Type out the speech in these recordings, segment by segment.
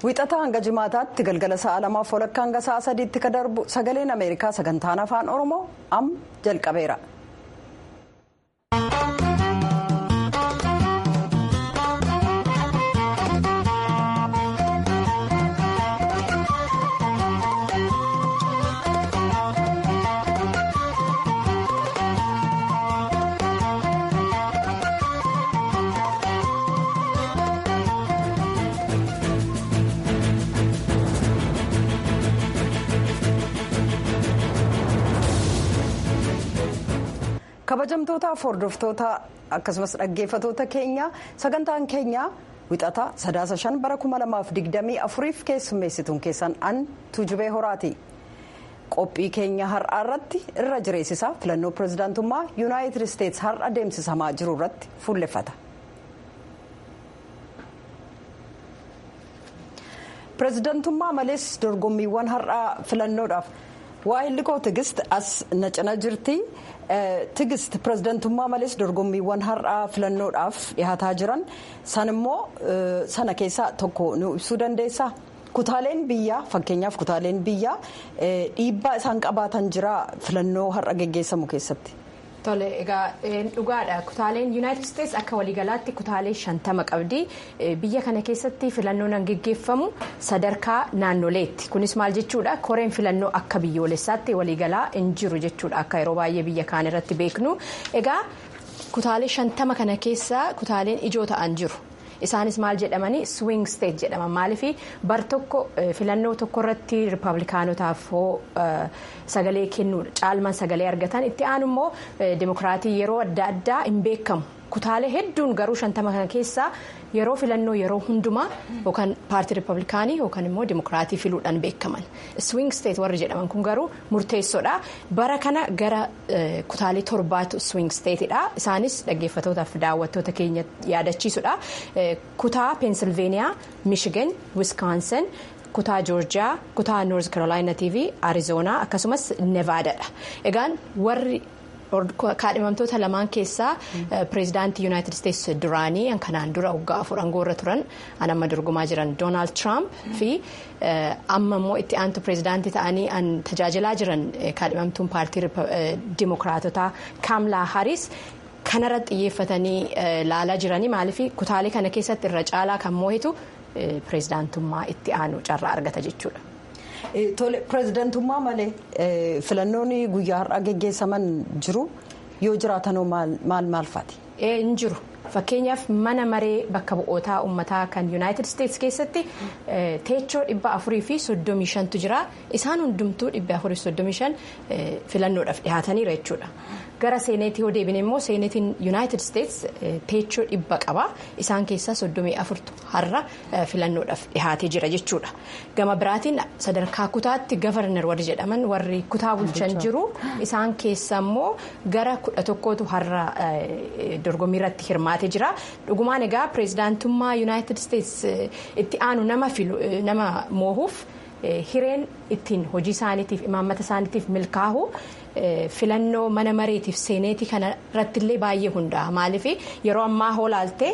Wixata hanga jimaataatti galgala sa'a lamaaf walakkaa hanga sa'a sadiitti ka darbu sagaleen Ameerikaa sagantaan afaan Oromoo amma jalqabeera. kabajamtootaaf hordoftoota akkasumas dhaggeeffatoota keenya sagantaan keenya wixata sadaasa shan bara kuma lamaaf digdamii afuriif keessummeessituun keessan an tuujubee horaati qophii keenya har'aa irratti irra jireessisaa filannoo pirezidaantummaa yuunaayitid isteets har'a deemsisamaa jiru irratti fuulleffata. pirezidaantummaa malees dorgommiiwwan har'aa filannoodhaaf waa'illi koo tigist as na cina jirti. tigist pirezidaantummaa malees dorgommiiwwan har'aa filannoodhaaf dhihaataa jiran san immoo sana keessaa tokko nu ibsuu dandeessaa kutaaleen biyyaa fakkeenyaaf kutaaleen biyyaa dhiibbaa isaan qabaatan jira filannoo har'a geggeessamu keessatti. Tole egaa dhugaadha kutaaleen yuunaayitid isteets akka waliigalaatti kutaalee shantama qabdi biyya kana keessatti filannoon an geggeeffamu sadarkaa naannoleetti kunis maal jechuudha koreen filannoo akka biyyoolessaatti waliigalaa hin jiru jechuudha akka yeroo baay'ee biyya kaan irratti beeknu egaa kutaalee shantama kana keessa kutaaleen ijoo ta'an jiru. isaanis maal jedhamanii swing state jedhama maaliif bar tokko filannoo tokko irratti riippablikaanotaaf sagalee kennuu caalmaan sagalee argatan itti aanu immoo dimokiraatii yeroo adda addaa hin beekamu kutaalee hedduun garuu shantama kana keessaa yeroo filannoo yeroo hundumaa yookaan paartii riippablikaanii yookaan immoo dimokiraatii filuudhaan beekaman swing state warri jedhaman kun garuu murteessoodha bara kana gara kutaalee torbaatu swing stateidha isaanis dhaggeeffatootaaf daawwattoota keenya yaadachiisudha kutaa peensilveeniyaa miishigan wiskaansan kutaa joorjiyaa kutaa noorz karoolaayinaatii fi arizoonaa akkasumas nevaadaadha egaan warri. kaadhimamtoota lamaan keessaa pireezidaantii yuunaayitid isteets duraanii kanaan dura waggaa afur aangoorra turan an amma dorgomaa jiran doonaald tiraamp fi amma immoo itti aantu pireezidaantii ta'anii an tajaajilaa jiran kaadhimamtuun paartii dimokiraatotaa kaamlaa haris kanarratti xiyyeeffatanii laalaa jiranii maaliif kutaalee kana keessatti irra caalaa kan moo'itu pireezidaantummaa itti aanu carraa argata jechuudha. Tole pireezidaantummaa malee filannoon guyyaa har'aa geggeessaman jiru yoo jiraatanoo maal maal faati? Hin jiru. Fakkeenyaaf mana maree bakka bu'ootaa uummataa kan yuunaayitid isteets keessatti teechoo dhibba afurii fi soddomii shantu jira. Isaan hundumtuu dhibba afurii fi soddomii shan filannoodhaaf dhihaataniira jechuudha. Gara seeneetii yoo deebine immoo seeneetiin yuunaayitid isteets teechoo dhibba qaba. Isaan keessaa soddomii afurtu har'a filannoodhaaf dhihaatee jira jechuudha. Gama biraatiin sadarkaa kutaatti gavarnar warri jedhaman warri kutaa bulchan jiru. Isaan keessa immoo gara kudha tokkootu har'a dorgommii irratti hirmaatee jira. Dhugumaan egaa pireezidaantummaa yuunaayitid isteets itti aanu nama filu nama moohuuf hireen ittiin hojii isaaniitiif imaammata isaaniitiif milkaa'u. filannoo mana mareetiif seeneetii kana irrattillee baay'ee hundaa'a maaliif yeroo ammaa hoolaaltee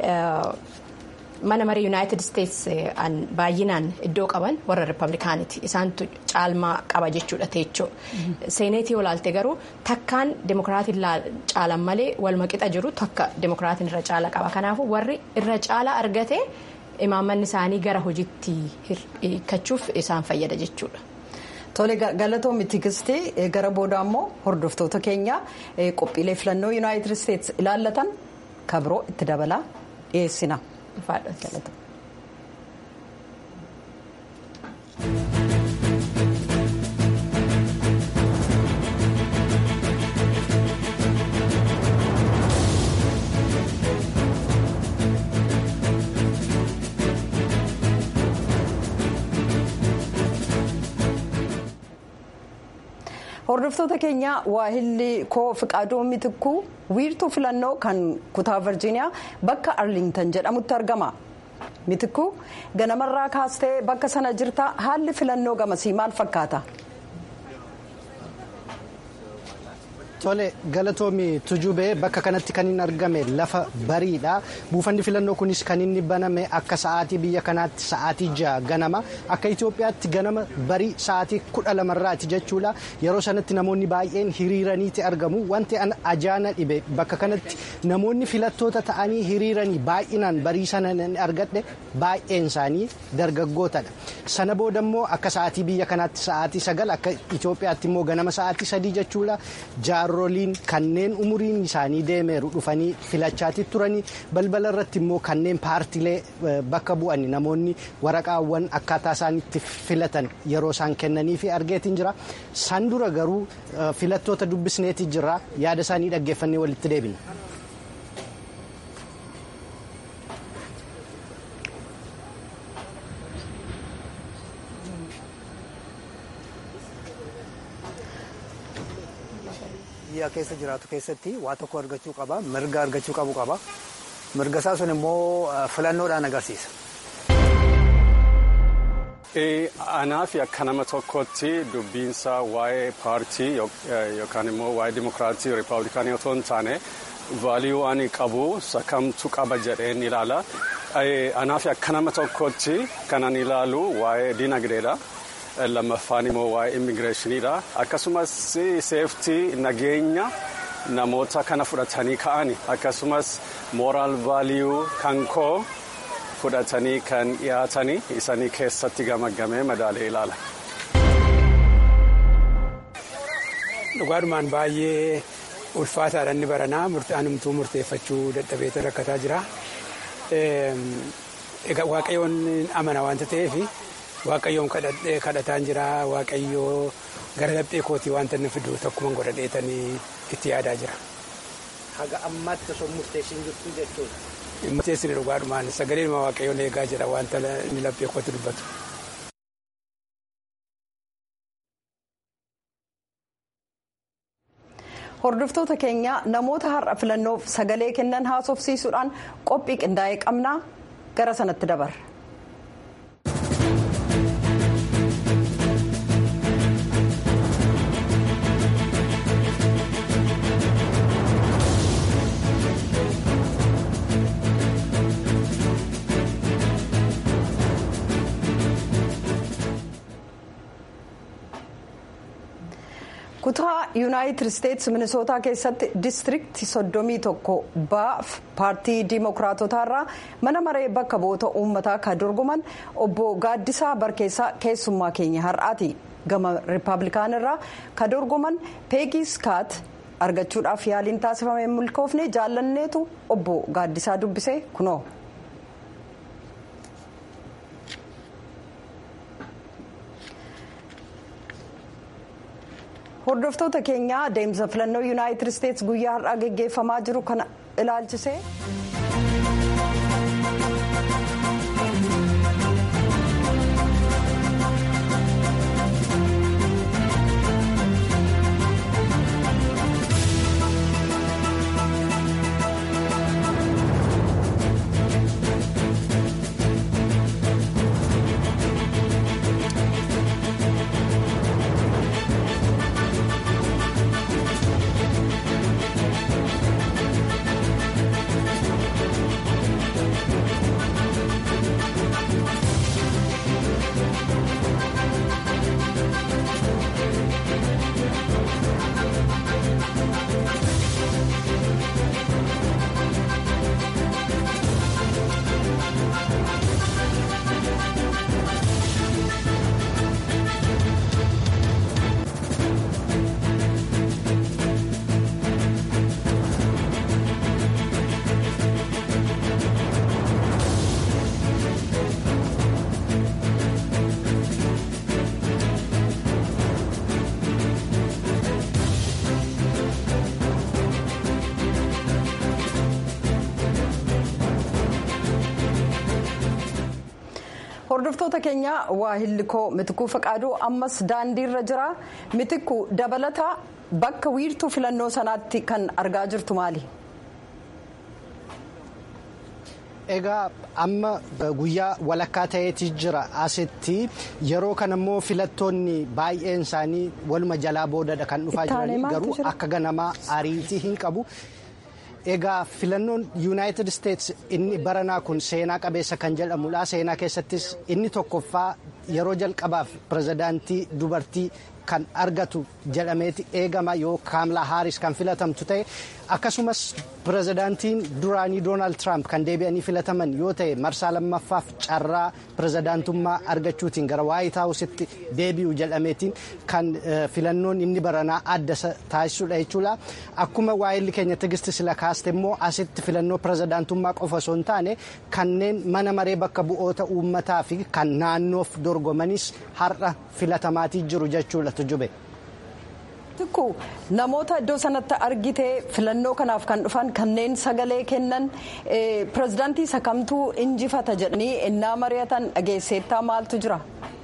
mana maree yuunaayitid isteets baay'inaan iddoo qaban warra riippablikaaniiti isaantu caalmaa qaba jechuudha teechoo seeneetii hoolaaltee garuu takkaan demokiraatiin caalan malee walmaqixa jiru takka demokiraatiin irra caala qaba kanaafuu warri irra caala argate imaammanni isaanii gara hojiitti hiikachuuf isaan fayyada jechuudha. Tole galatoomii tigistii gara booda immoo hordoftoota keenya qophiilee filannoo yuunaayitid isteets ilaallatan kabiroo itti dabalaa dhiyeessina. hordoftoota keenya waahilli koo fiqaaduu mitikkuu wiirtuu filannoo kan kutaa virjiiniyaa bakka arlingtan jedhamutti argama mitikkuu ganamarraa kaastee bakka sana jirta haalli filannoo gamasii maal fakkaata. Tole galatoomi tujubee bakka kanatti kan inni argame lafa bariidha. Buufanni filannoo kunis kan inni baname akka sa'aatii biyya kanaatti sa'aatii ja'a ganama akka Itoophiyaatti ganama barii sa'aatii kudha lamarraati jechuudha. Yeroo sanatti namoonni baay'een hiriiraniiti argamu. Wanti an ajaana dhibe bakka kanatti namoonni filattoota ta'anii hiriiranii baay'inaan barii sana argadhe baay'een isaanii dargaggootadha. Sana booda immoo akka sa'aatii biyya kanaatti sa'aatii sagal akka Itoophiyaatti immoo ganama sa'aatii sadii jechuudha. jaarroliin kanneen umuriin isaanii deemeeru dhufanii filachaati turanii balbala irratti immoo kanneen paartilee bakka bu'an namoonni waraqaawwan akkaataa isaaniitti filatan yeroo isaan kennanii fi argeetiin jira san dura garuu filattoota dubbisneeti jira yaada isaanii dhaggeeffannee walitti deebina. biyya keessa jiraatu keessatti waa tokko argachuu qaba mirga argachuu qabu qaba mirga isaa sun immoo filannoodhaan agarsiisa. Anaaf akka nama tokkotti dubbiinsa waa'ee paartii yookaan immoo waa'ee dimokiraatii riippaabilikaanii otoo hin taane vaaliyuu ani qabu sakamtu qaba jedheen ilaala. Anaaf akka nama tokkotti kanan ilaalu waa'ee dinagdeedha. lammaffaan immoo waa'ee immigireeshiniidha akkasumas seeftii nageenya namoota kana fudhatanii ka'ani akkasumas mooraal vaaliyuu kan koo fudhatanii kan dhiyaatanii isanii keessatti gamagamee madaalee ilaala. dhugaadhumaan baay'ee ulfaataadha inni baranaa anumtuu murteeffachuu dadhabeeta rakkataa jira. Egaa waaqayyoon amana waanta ta'eef waaqayyoon kadhataan jira waaqayyoo gara laphee kootii wanta inni fidu tokkuma godhadheetanii itti yaadaa jira. Haga ammaatti osoo murteessin jirtu jechuudha. Murteessini dhugaadhumaan sagalee ilma waaqayyoon eegaa jira wanta inni laphee kootti dubbatu. Hordoftoota keenya namoota har'a filannoof sagalee kennan haasofsiisuudhaan qophii qindaa'ee qabnaa gara sanatti dabarra. kutaa yuunaayitid isteetsi minisootaa keessatti diistiriiktii soddomii tokko baaf paartii diimokiraatotaa irraa mana maree bakka bu'oota uummataa kan dorgoman obbo gaaddisaa barkeessaa keessummaa keenya har'aati gama riippaabilikaan irraa kan dorgoman peegii skaat argachuudhaaf yaaliin taasifame milkoofne jaallanneetu obbo gaaddisaa dubbisee kunoo. hordoftoota keenya deemsa filannoo yuunaayitid isteetsi guyyaa har'aa geggeeffamaa jiru kana ilaalchisee. hordoftoota keenya waa hillikoo mitikuu faqaaduu ammas daandiirra jira mitikuu dabalata bakka wiirtuu filannoo sanaatti kan argaa jirtu maali. Egaa amma guyyaa walakkaa ta'eeti jira asitti yeroo kana immoo filattoonni baay'een isaanii waluma jalaa boodadha kan dhufaa jiranii garuu akka ganamaa ariitii hin qabu. Egaa filannoon yuunaayitid isteetsi inni baranaa kun seenaa qabeessa kan jedhamudha. Seenaa keessattis inni tokkoffaa yeroo jalqabaaf pirezidaantii dubartii kan argatu jedhameeti eegama yoo kaamlaa haaris kan filatamtu ta'e akkasumas pirezidaantiin duraanii doonaald tiraamp kan deebi'anii filataman yoo ta'e marsaa lammaffaaf carraa pirezidaantummaa argachuutiin gara waayit haawusitti deebi'u jedhameetiin kan filannoon inni baranaa adda taasisudha jechuudha akkuma waa'illi keenya tigisti sila kaaste immoo asitti filannoo pirezidaantummaa qofa osoo hin taane kanneen mana maree bakka bu'oota uummataa fi kan naannoof dorgomanis har'a filatamaatii jiru jechuudha tujube. namoota iddoo sanatti argite filannoo kanaaf kan dhufan kanneen sagalee kennan pirezidaantii isa kamtuu injifata jedhanii innaa mari'atan dhageesseettaa maaltu jira.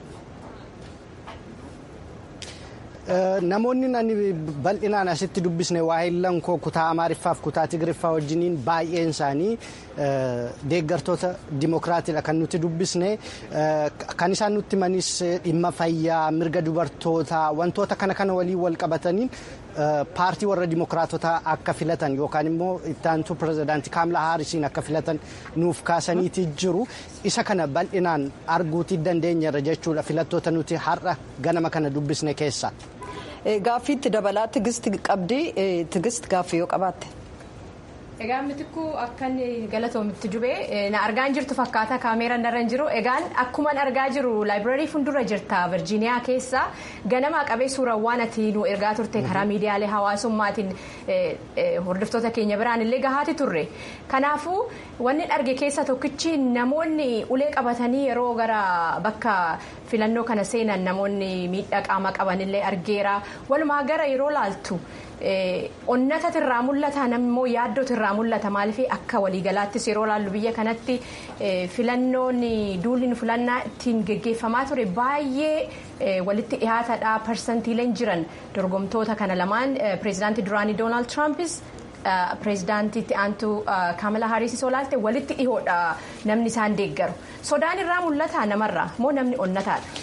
Namoonni ani bal'inaan asitti dubbisne waa'illan koo kutaa Amaariffaaf kutaa Tigiriffaa wajjiniin baay'een isaanii deeggartoota dimokiraatiidha kan nuti dubbisne kan isaan nutti manis dhimma fayyaa mirga dubartootaa wantoota kana kana waliin wal qabataniin paartii warra dimokiraatotaa akka filatan yookaan immoo ittaantu pirezidaantii kaamlaa haarisiin akka filatan nuuf kaasaniiti jiru isa kana bal'inaan arguutii dandeenyarra jechuudha filattoota nuti har'a ganama kana dubbisne keessa. Gaaffiitti dabalaa tigisti qabdi tigisti gaaffii yoo qabaatte. Egaa mitikuu akkan galatoomitti jubee na argaan jirtu fakkaata kaameeraan darra hin jiru egaan akkuman argaa jiru laayibraarii fuuldura jirta virjiiniyaa keessa ganamaa qabee suurawwan ati nu ergaa turte karaa miidiyaalee hawaasummaatiin hordoftoota keenya biraan illee gahaati turre kanaafuu wanni arge keessa tokkichi namoonni ulee qabatanii yeroo gara bakka filannoo kana seenan namoonni miidhaa qaama qabanillee argeera walumaa gara yeroo laaltu. onnatatu irraa mul'ata nammoo yaaddootu irraa mul'ata maaliif akka waliigalaattis yeroo laallu biyya kanatti filannoon duulli filannaa ittiin geggeeffamaa ture baay'ee walitti dhihaatadha parsantiileen jiran dorgomtoota kana lamaan pireezidaantii duraanii doonaald tiraampis pireezidaantiitti aantu kaamala haariisis olaalte walitti dhihoodha namni isaan deeggaru sodaan irraa mul'ata namarraa moo namni onnataadha.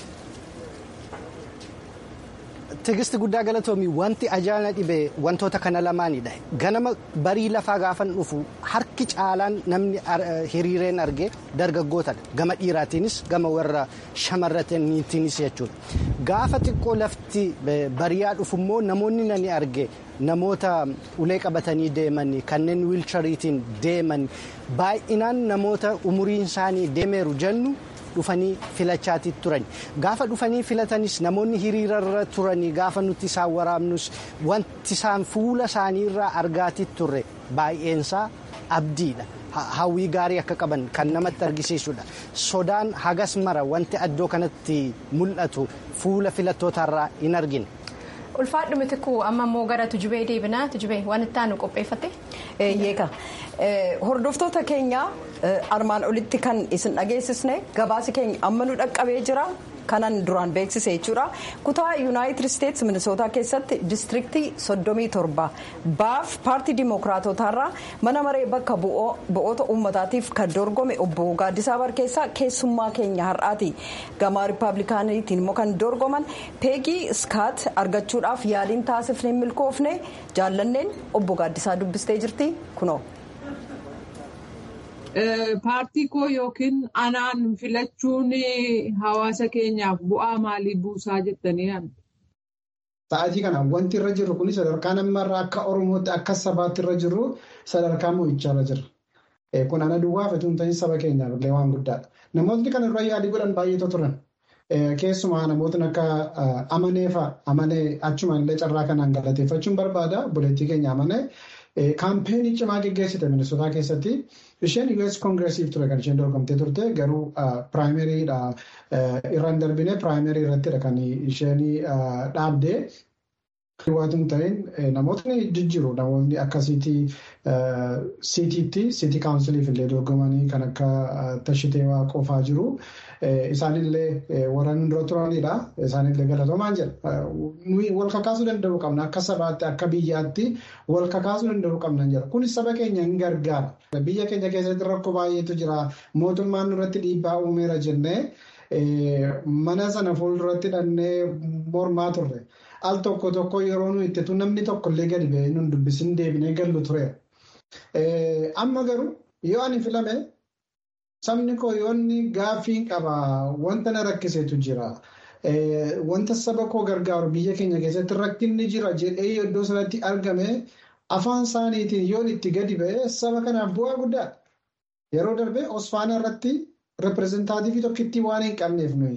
Tigisti guddaa galatoomii wanti ajaa'ina dhibee wantoota kana lamaanidha. Ganama barii lafaa gaafan dhufu harki caalaan namni hiriireen argee dargaggootadha. Gama dhiiraatiinis gama warra shamarraniitiinis jechuudha. Gaafa xiqqoo lafti bariyaa dhufu immoo namoonni nani arge namoota ulee qabatanii deeman kanneen wiilchariitiin deeman baay'inaan namoota umuriin isaanii deemeeru jennu. dhufanii filachaati turan gaafa dhufanii filatanis namoonni hiriirarra turanii gaafa nuti isaan waraabnus wanti isaan fuula isaaniirraa argaati turre baay'eensaa abdiidha. hawwii gaarii akka qaban kan namatti argisiisudha sodaan hagas mara wanti addoo kanatti mul'atu fuula filattootarraa hin argine. ulfaadhu mitikuu amma immoo gara tujubee deebinaa tujubee waan itti aanu qopheeffate. Yeeka hordoftoota keenya armaan olitti kan isin dhageessisne gabaasi keenya amma nu dhaqqabee jira kanan duraan beeksise jechuudha kutaa yuunaayitid isteetsi minisootaa keessatti diistiriktii soddomii torba baaf paartii dimookiraatotaarraa mana maree bakka bu'oota uummataatiif kan dorgome obbo Gaaddisaa Barkeessaa keessummaa keenya har'aati gama riippaabilikaaniitiin immoo kan dorgoman peegii iskaat argachuudhaaf yaaliin taasifne hin milkoofne jaallanneen obbo Gaaddisaa dubbistee jirti kunoo. Paartii koo yookiin anaan filachuun hawaasa keenyaaf bu'aa maalii buusaa jettanii yaaddu? Sa'aatii kana wanti irra jirru kun sadarkaa namarraa akka Oromootti akka sabaatti irra jirru sadarkaa mo'ichaa irra jira. Kun ana duwwaa fi tuunta'iin saba keenyaaf illee waan guddaadha. Namoonni kana irra yaalii godhan baay'eetu turan. Keessumaa namootni akka amanee fa'a amanee achuma illee carraa kanaan galateeffachuun barbaada. Buleettii keenya amanee. Kaampeenii cimaa geggeessite Minisootaa keessatti isheen US Koongireesiif ture kan isheen dorgomtee turte garuu piraayimeriidha irraan darbinee piraayimerii irrattidha kan isheen dhaabde. Waantun ta'in namootni jijjiiru namoonni akka siitiitti siitii kaawunsiliif illee dorgomanii kan akka tashitee waaqofaa jiru. Isaanillee warra dura turanidha. Isaanillee galatoomaan jedha. Nuyi wal kakaasuu danda'uu qabna. Akka sabaatti akka biyyaatti wal kakaasuu danda'uu qabna jedha. Kunis saba keenya hin gargaara. Biyya keenya keessatti rakkoo baay'eetu jira. Mootummaan nurratti dhiibbaa uumeera jennee mana sana fuulduratti dhannee mormaa turre. Al tokko tokko yeroo nuyi itti namni tokko illee gadi ba'ee nun dubbisin deebinee gallu ture. Amma garuu yoo ani filame sabni koo yoo inni gaaffii qaba wanta na rakkisetu jira. Wanta saba koo gargaaru biyya keenya keessatti rakkinni jira jedhee iddoo sanatti argame afaan isaaniitiin yoo itti gadi ba'e saba kanaaf bu'aa guddaadha. Yeroo darbee Osfaanaa irratti reprezentaatiivii tokkittii waan hin qabneef nuyi.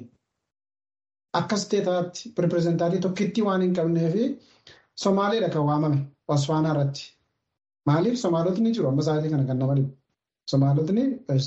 Akka isteetaatti reprezentaatii tokkittii waan hin qabneef Somaaleedha kan waamame Osfaanaa irratti. Maaliif Somaalotni jiru amma sa'aatii kana kan nama dhibu. Somaalotni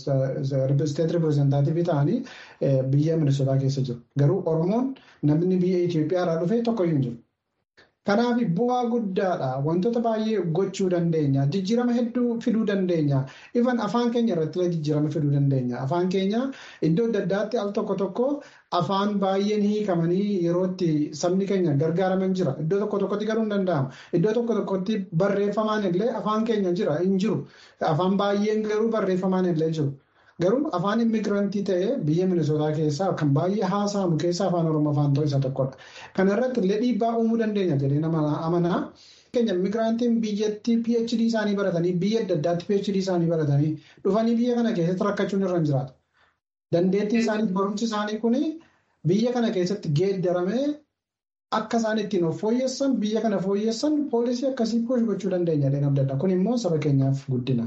isteet reprezentaatiivii ta'anii biyya Minisootaa keessa jiru. Garuu Oromoon namni biyya Itoophiyaa irraa dhufe tokkoyyuu hin jiru. Kanaaf bu'aa guddaadha. Wantoota baay'ee gochuu dandeenya. Jijjiirama hedduu fiduu dandeenya. Ifan afaan keenya irratti jijjiirama fiduu dandeenya. Afaan keenya iddoo adda addaatti al tokko tokko afaan baay'een hiikamanii yeroo itti sabni keenya gargaaraman jira. Iddoo tokko tokkotti garuu hin danda'amu. Iddoo tokko tokkotti barreeffamaan illee afaan keenya jira hin jiru. Afaan baay'een garuu barreeffamaan illee jiru. Garuu afaan immigirantii ta'ee biyya Minisootaa keessaa kan baay'ee haasa'amu keessaa afaan Oromoo afaan ta'uu isa tokkodha. Kana irratti illee dhiibbaa uumuu dandeenya jedhee nama amanaa. Keenya immigirantiin biyyatti PhD isaanii baratanii biyya adda addaatti PhD isaanii baratanii dhufanii biyya kana keessatti rakkachuun irra hin jiraatu. Dandeettii isaanii barumsi isaanii kun biyya kana keessatti geeddaramee akka isaan ittiin of fooyyessan biyya kana fooyyessan poolisii akkasii puush gochuu dandeenya jedhee abdii qabna. Kun immoo saba keenyaaf guddina.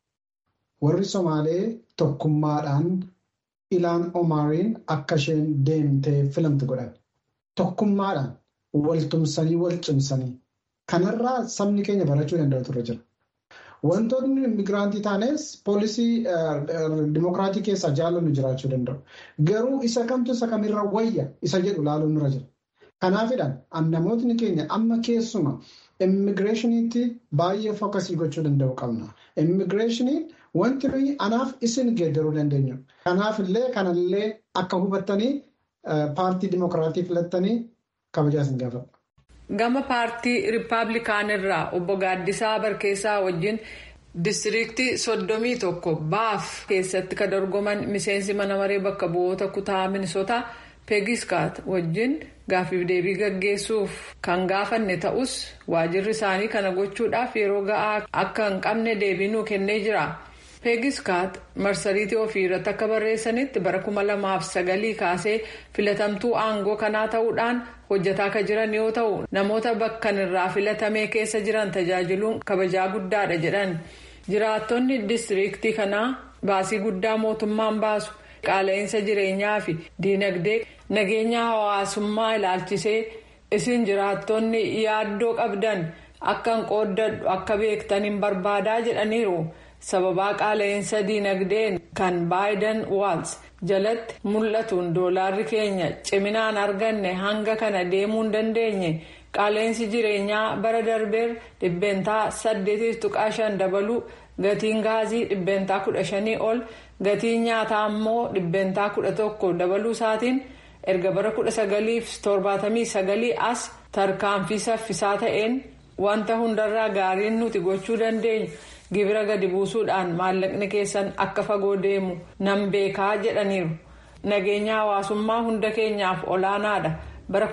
Warri Somaalee tokkummaadhaan ilaan Omaariin akka isheen deemtee filamtu godhan. Tokkummaadhaan waltumsanii wal cimsanii. Kanarraa sabni keenya barachuu danda'u turre jira. Wantoonni immiigiraantii taanes poolisii dimokiraatii keessaa jaallannu jiraachuu danda'u. Garuu isa kamtu isa kamirra wayya isa jedhu laaluun nurra jira. Kanaafidhaan namootni keenya amma keessuma immigireeshiniitti baay'ee fookasii gochuu danda'u qabna. Immigireeshiniin wanti nuyi anaaf isin geeddaruu dandeenyu. Kanaaf illee kanallee akka hubattanii paartii dimokiraatii filattanii kabajaa isin gaafadha. Gama paartii Rippaabilikaanirraa obbo Gaaddisaa Barkeessaa wajjin Distiriiktii soddomii tokko baaf keessatti kan dorgoman miseensi mana maree bakka bu'oota kutaa Minisootaa Peegiskaat wajjin gaaffiif deebii gaggeessuuf kan gaafanne ta'us waajirri isaanii kana gochuudhaaf yeroo ga'aa akka hin qabne deebii nuu kennee jira. Peegiskaat marsariitii ofii irratti akka barreessanitti bara kuma lamaaf sagalii kaasee filatamtuu aangoo kanaa ta'uudhaan hojjetaa kan jiran yoo ta'u namoota bakkan irraa filatamee keessa jiran tajaajiluun kabajaa guddaadha jedhan jiraattonni distiriiktii kanaa baasii guddaa mootummaan baasu qaala'insa jireenyaa fi diinagdee nageenya hawaasummaa ilaalchisee isin jiraattonni yaaddoo qabdan akka hin qooddadhu akka beektan hin barbaadaa jedhaniiru. sababaa qaala'insa diinagdeen kan baayidan waals jalatti mul'atuun doolaarri keenya ciminaan arganne hanga kana deemuu hin dandeenye qaala'insi jireenyaa bara darbeer dhibbeentaa saddeetiif tuqaa shan dabaluu gatiin gaazii dhibbeentaa kudha shanii ol gatiin nyaataa immoo dhibbeentaa kudha tokko dabaluu isaatiin erga bara kudha sagaliif torbaatamii sagalii as tarkaanfii saffisaa ta'een wanta hundarraa gaariin nuti gochuu dandeenyu. gibira gadi buusuudhaan maallaqni keessan akka fagoo deemu nan beekaa jedhaniiru nageenya hawaasummaa hunda keenyaaf olaanaadha bara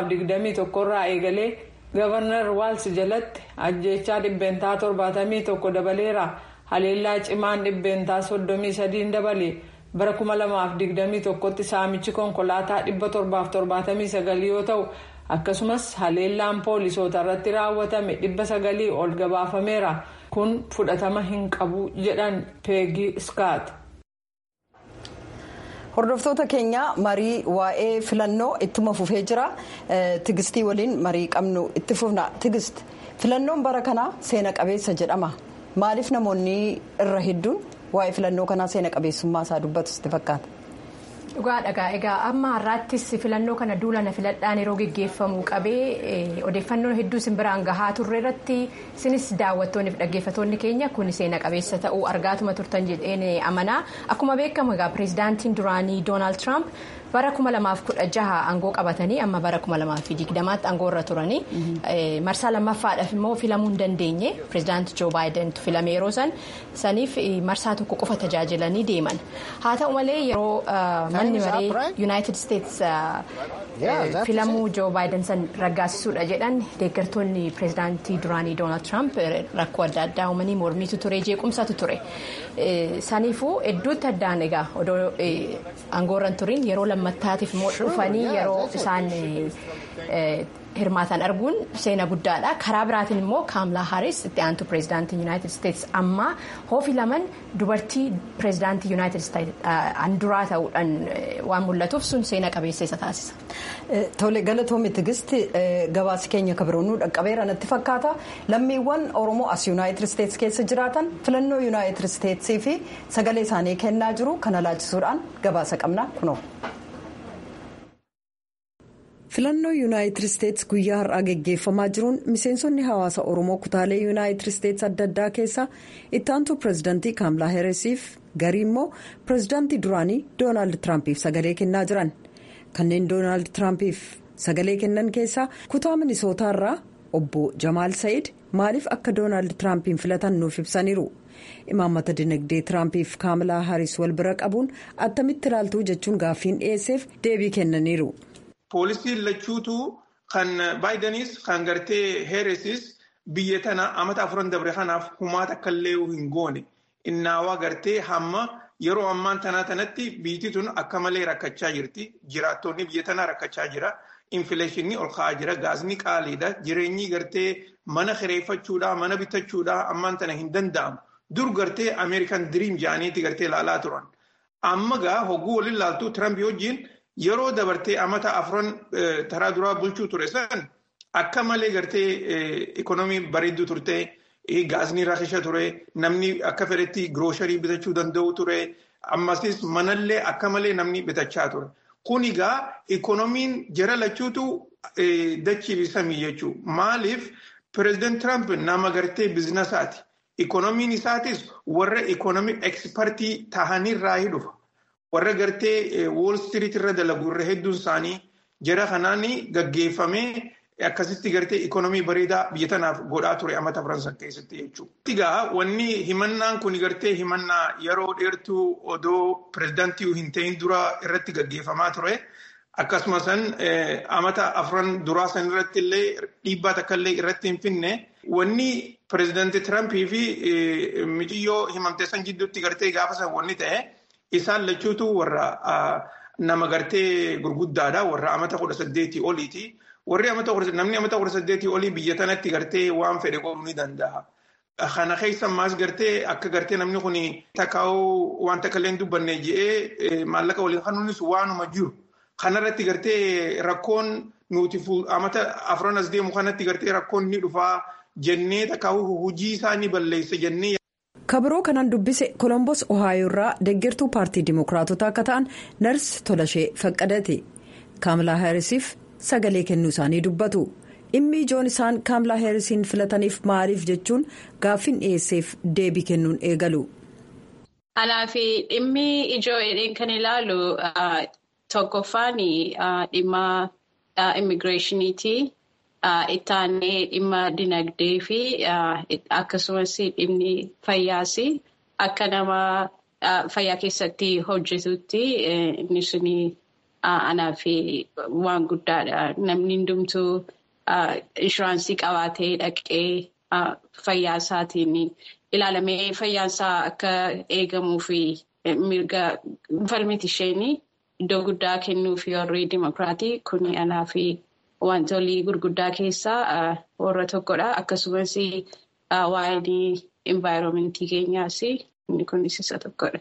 2021 irraa eegalee gavarnar waals jalatti ajjeechaa dhibbeentaa 71 dabaleera haleellaa cimaan dhibbeentaa 33 dabale bara 2021 tti saamichi konkolaataa 779 yoo ta'u akkasumas haleellaan poolisoota irratti raawwatame 900 ol gabaafameera. kun fudhatama hin qabu jedhan peegii skaat. hordoftoota keenya marii waa'ee filannoo ittuma fufee jira tigistii waliin marii qabnu itti fufna tigist filannoon bara kanaa seena qabeessa jedhama maaliif namoonni irra hedduun waa'ee filannoo kanaa seena qabeessummaa isaa dubbatu sitti fakkaata. Dhugaadha egaa amma har'aattis filannoo kana duulana filadhaan yeroo geggeeffamu qabee odeeffannoo hedduu isin biraan gahaa turre irratti isinis daawwattoonni fi dhaggeeffattoonni keenya kun seena qabeessa ta'uu argaatuma turtan jedheen amanaa akkuma beekamu egaa pireezidaantiin duraanii doonaald tiraamp bara 2016 aangoo qabatanii amma bara 2020tti aangoo irra turanii marsaa lammaffaadhaaf immoo filamuu hin dandeenye pireezidaanti joo baayidentu filame yeroo san saniif marsaa tokko qofa tajaajilanii deeman haa ta'u malee yeroo manni maree yuunaayitid isteets filamuu joo baayiden san raggaasisuudha jedhan deeggartoonni pireezidaantii duraanii doonaald tiraamp rakkoo adda addaa uumanii mormiitu ture jeequmsatu ture saniifuu hedduutti addaan egaa odoo aangoo irra turiin yeroo lammattaatiif immoo dhufanii yeroo isaan hirmaatan arguun seena guddaadha karaa biraatiin immoo kaamlaa haaris itti aantu pireezidaantii yuunaayitid isteets amma hoo filaman dubartii pireezidaantii yuunaayitid isteets anduraa ta'uudhaan waan mul'atuuf sun seena qabeessa isa taasisa. Tole galatoomi tigisti gabaasi keenya kabiroonuu dhaqqabeera natti fakkaata lammiiwwan oromoo as yuunaayitid isteets keessa jiraatan filannoo yuunaayitid isteetsii fi sagalee isaanii kennaa jiru kana laachisuudhaan gabaasa qabna kunoo. filannoo yuunaayitid isteets guyyaa har'aa geggeeffamaa jiruun miseensonni hawaasa oromoo kutaalee yuunaayitid isteets adda addaa keessa ittaantuu pireezidaantii kaamlaa heeresiif garii immoo pireezidaantii duraanii doonaald tiraampiif sagalee kennaa jiran kanneen doonaald tiraampiif sagalee kennan keessaa kutaa minisootaarraa obbo jamaal sa'iid maaliif akka doonaald tiraampiin filatan nuuf ibsaniiru imaammata dinagdee tiraampiif kaamlaa haaris wal bira qabuun attamitti ilaaltuu jechuun gaaffiin dhiyeesseef deebii kennaniiru. Poolisiin lachuutu kan baayidaniis kan gartee heeresis biyya tana amata afuran dabre kanaaf humaata akka illee hin goone innaawaa gartee hamma yeroo ammaan tanaa tanatti biyyi tun akka malee rakkachaa jirti jiraattonni biyya tanaa rakkachaa jira infileeshinii ol ka'aa jira gaasni qaaliidha jireenyi gartee mana kireeffachuudhaa mana bitachuudhaa ammaan tana hin danda'amu dur gartee ameerikan diriim jaaniiti gartee ilaalaa turan amma gaa hogguu waliin laaltuu tirampi wajjiin. Yeroo dabartee amata afran taraa duraa bulchuu ture san akka malee gartee ikonoomii bareedduu turte gaasni rakkisha ture namni akka fedhetti giroosharii bitachuu danda'u ture ammasis manallee akka malee namni bitachaa ture. Kun egaa ikoonoomiin jara lachuutu dachii samii jechuudha. Maaliif pireezidaant Tiraamp nama gartee biizinasaati. Ikoonomiin isaatis warra ikoonomii ekspertii tahanirraa dhufa. warra gartee wool street irra dalagu irra hedduun isaanii jara kanaan gaggeeffamee akkasitti gartee ikoonomii bareedaa biyya tanaaf godhaa ture amata faransan keessatti jechuudha. Egaa wanni himannaan kun gartee himannaa yeroo dheertuu odoo pireezidaantii hin ta'in dura irratti gaggeeffamaa ture. Akkasumas amata afran duraa san irratti illee dhiibbaa takka illee irratti hin finne wanni pireezidaantii Tirampii fi mijiyyoo himamte san jidduutti gartee gaafa san wanni ta'e. Isaan lachuutu warra nama gartee gurguddaadha. Warra amata kudha saddeetii oliiti. Warri namni amata kudha saddeetii olii biyya tanatti gartee waan fedhe qooduu ni danda'a. Kana keessa ammaas gartee akka gartee namni kun takkaa'uu waan takka illee dubbanne je'ee maallaqa waliin kanuunis waanuma jiru. Kanarratti gartee rakkoon nuti amata afran as deemu kanatti gartee rakkoon ni dhufaa jennee takkaa'uu hojii isaa ni balleessa jennee. kabiroo kanaan dubbise kolombos ohaayoo irraa deeggartuu paartii dimookiraatotaa akka ta'an nars tolashee faqqadate kaamlaa heerisiif sagalee kennuu isaanii dubbatu dhimmi ijoon isaan kaamlaa heerisiin filataniif maaliif jechuun gaaffiin dhiyeesseef deebii kennuun eegalu. Kanaaf dhimmi ijoo jedheen kan ilaalu tokkoffaan dhimma immigireeshiniiti. Ittaanee dhimma dinagdee fi akkasumas dhimmi fayyaas akka nama fayyaa keessatti hojjetutti inni suni anaaf waan guddaadha. Namni hundumtuu inshuraansii qabaatee dhaqee fayyaa isaatiin ilaalamee fayyaasaa akka eegamuu fi mirga falmiti isheen iddoo guddaa kennuuf warri dimokiraatii kun anaaf. Wantoonni gurguddaa keessaa warra tokkodha. Akkasumas waa'een envaayiroomentii keenyaas inni kunis isa tokkodha.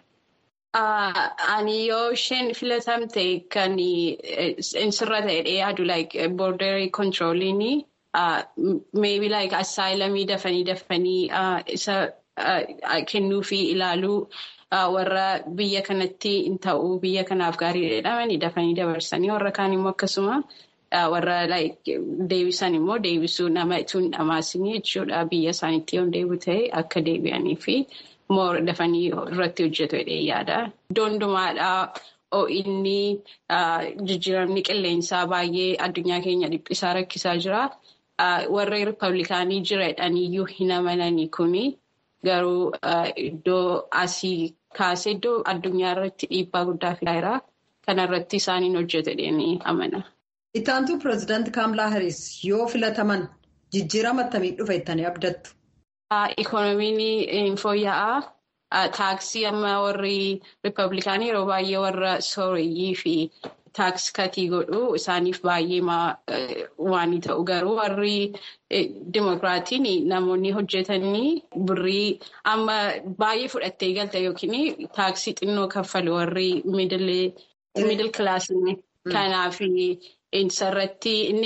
Ani yoo isheen filatamte kan sirra ta'edha yaadu like border controlling maybe like assaayilamii dafanii dafanii isa kennuu fi ilaaluu warra biyya kanatti hin ta'uu biyya kanaaf gaarii jedhamanii dafanii dabarsanii warra kaan immoo akkasuma warra deebisan immoo deebisuu nama itoo hin dhamaasinii jechuudha biyya isaaniitti yoo deebi'u ta'e akka deebi'anii fi immoo dafanii irratti hojjetu jedhee yaada. Iddoo hundumaadhaa inni jijjiiramni qilleensaa baay'ee addunyaa keenya dhiphisaa rakkisaa jira. Warri riippablikaanii jiradhaniyyuu hin amananii kuni garuu iddoo asii kaasee iddoo addunyaa irratti dhiibbaa guddaa fidaa jira. Kana irratti isaaniin hojjetu jedhanii amana. Ittaantuu pireezidaantii Kaamlaa Hariis yoo filataman jijjiirama akkamii dhufa jettanii abdattu? Ikoonomiin fooyya'aa. Taaksii amma warri riippablikaanii yeroo baay'ee warra sooreyyii fi taaks katii godhu isaaniif baay'ee waan ta'u garuu warri dimokiraatiin namoonni hojjetanii birrii amma baay'ee fudhattee galte yookiin taaksii xinnoo kaffalu warri miidil kilaasii kanaaf isarratti inni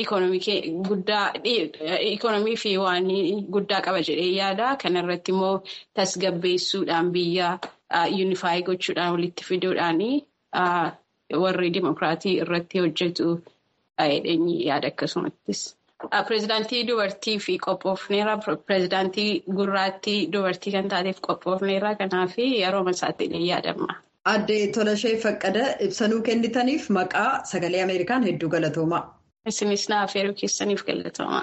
ikoonomii fi waan guddaa qaba jedhee yaada kanarratti immoo tasgabbeessuudhaan biyya yuunifaayii gochuudhaan walitti fiduudhaan warri dimokiraatii irratti hojjetu jedheenyi yaada akkasumattis. Pireezidaantii dubartii fi qophoofneera pireezidaantii gurraattii dubartii kan taateef qophoofneera kanaaf yeroo masaatti illee yaadama. Aadde Tolashee Faqqada ibsanuu kennitaniif maqaa sagalee Ameerikaan hedduu galatooma. Isinis naaf yeroo keessaniif galatooma.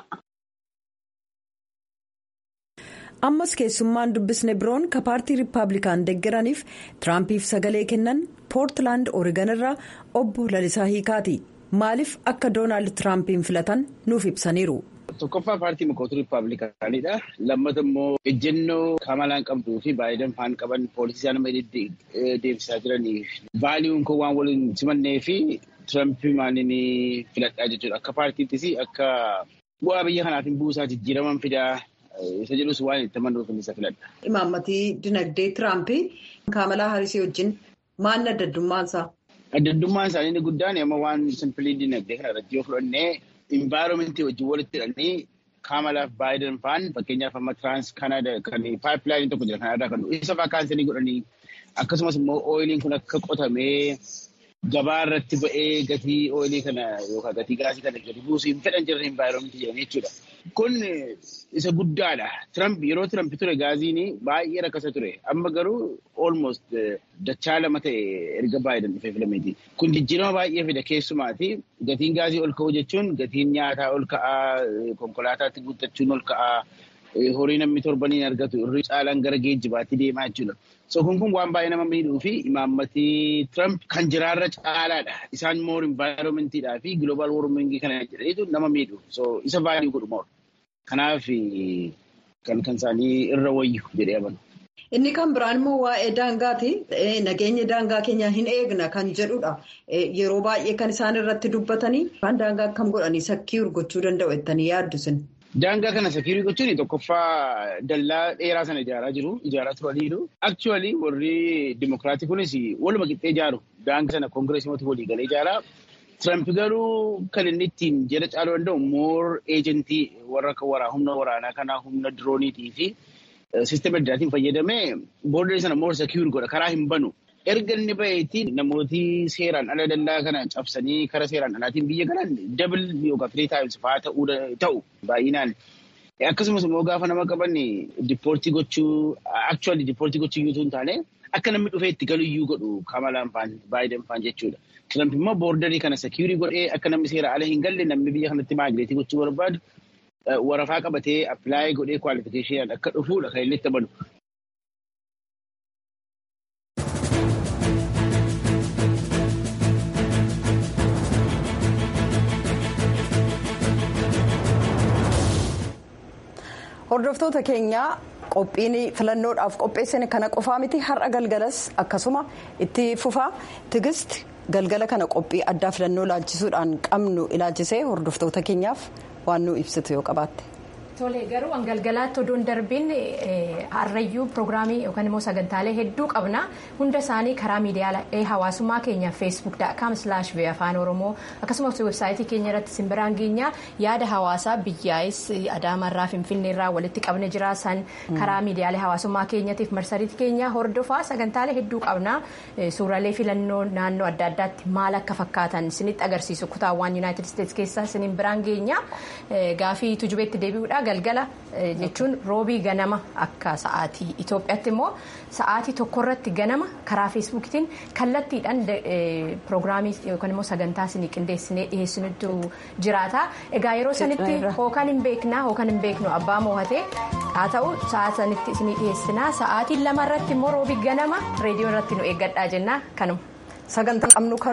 Ammas keessummaan dubbisne biroon ka paartii Riippaabilikaan deeggaraniif Tiraampiif sagalee kennan Poortilaand Oorigan irraa obbo Lalisaa Hiikaati. Maaliif akka Doonaald Tiraampiin filatan nuuf ibsaniiru. Tokkoffaa paartii mokoota Riippaabilikaanidha. Lammata immoo ejjennoo Kamalaan qabduu fi Baayiden faan qaban poolisii nama deemsisaa jiraniif vaaliyuun kun waan waliin simannee fi Tirampii maaliin filadhaa jechuudha. Akka paartiittis akka bu'aa biyya kanaaf hin buusaa jijjiiraman fidaa isa jedhus waan itti amanuuf isa filadha. Imaammatii dinagdee Tirampii Kamalaa Harisii wajjin maal adda addummaansaa? Adda addummaan isaanii inni guddaan amma waan simpilii dinagdee kana irratti yoo fudhannee Envaaroomentii wajjin walitti hidhanii Kamalaaf Baayiden faan fakkeenyaaf amma Tiraans Kanaadaa kan paayipilaayinii tokko jira kanarraa kan isa fa'aa kaansanii godhanii akkasumas immoo ooyiliin kun akka qotamee gabaa irratti ba'ee gatii ooyilii kana yookaan gatii gaasii kana gadi buusuu hin fedhan jiran envaaroomentii jedhanii jechuudha. Kun isa guddaadha. Tiramp yeroo Tiramp ture gaaziin baay'ee rakkasa ture. Amma garuu almost dachaa lama ta'e erga Baayiden dhufee filameeti. Kun jijjiirama baay'ee fida keessumaati. Gatiin gaazii ol ka'uu jechuun gatiin nyaataa ol ka'aa, konkolaataatti guuttachuun ol ka'aa, horii namni torbaniin argatu irri caalaan gara geejjibaatti deemaa jechuudha. So kun kun waan baay'ee nama miidhuu fi imaammatii Tiramp kan jiraarra caalaadha. Isaan moor envaayiroomantiidhaa fi giloobal woormingii kana jedhaniitu nama miidhu. So isa baay'ee godhu moor. Kanaaf kan kan isaanii irra wayyu jedhee amanu. Inni kan biraan immoo waa'ee daangaati. Nageenya daangaa keenya hin eegna kan jedhudha. Yeroo baay'ee kan isaan irratti dubbatanii waan daangaa akkam godhanii sakkii urgochuu danda'u jettanii yaaddu sin. Daangaa kana sakiirii gochuun tokkoffaa dallaa dheeraa sana ijaaraa jiru. Ijaaraa turaniiru. Aktuwaalii warri dimokiraatii kunis waluma qixxee ijaaru. Daangaa sana koongireesii walii galee ijaaraa. Tiramp garuu kan inni ittiin jala caaluu danda'u moor eejentii warra humna waraanaa kanaa humna dirooniitii fi siistema addaatiin fayyadamee boordarii sana moor sakiirii godha. Karaa hin banu. Erga inni baheetti namooti seeraan ala dallaa kana cabsanii karaa seeraan alaatiin biyya galan dabil yookaan firii taa'imsi fa'aa ta'uu ta'u baay'inaan. Akkasumas immoo gaafa nama qaban diippoortii gochuu aktuwaalii diippoortii gochuu iyyuu hin taane akka namni dhufee itti galuyyuu godhu Kamalaan faan Baayiden faan jechuudha. Tiramp immoo boordarii kana sekiurii godhee akka namni seera ala hin galle namni biyya kanatti maagileetii gochuu barbaadu warafaa qabatee appilaayi godhee kwaalifikeeshinaan akka dhufuudha kan inni itti amanu. Hordoftoota keenyaa qophiin filannoodhaaf qopheessine kana qofaa miti har'a galgalas akkasuma itti fufaa tigist galgala kana qophii addaa filannoo laalchisuudhaan qabnu ilaalchisee hordoftoota keenyaaf waan nu ibsitu yoo qabaatte. Tole garuu galgalaatti odoon darbiin harrayyuu pirogiraamii yookaan immoo sagantaalee hedduu qabna hunda isaanii karaa miidiyaalee hawaasummaa keenya feesbuuk.com slash afaan oromoo akkasumas weebsaayitii keenya irratti simbiraan geenya yaada hawaasaa biyyaa'is adaamarraa finfinneerraa walitti qabne jiraasan karaa miidiyaalee hawaasummaa keenyatiif marsariitii keenya hordofaa sagantaalee hedduu qabna suuraalee filannoo naannoo adda addaatti maal akka fakkaatan isinitti agarsiisu kutaawwan yuunaayitid isteetsi keessa isiniin biraan geenya gaafii tujubeetti deebi'uudha galgala jechuun roobii ganama akka sa'aatii Itoophiyaatti immoo sa'aatii tokkorratti ganama karaa feesbuukiitiin kallattiidhaan pirogiraamii yookaan immoo sagantaa isinii qindeessinee dhiyeessinutu jiraata egaa yeroo sanitti hookaan hin beeknaa hookaan hin beeknu abbaa moohatee haa ta'u sa'a sanitti isinii dhiyeessinaa sa'aatii lamarratti immoo roobii ganama reediyoo irratti nu eeggadhaa jennaa kanuma. sagantaa qabnu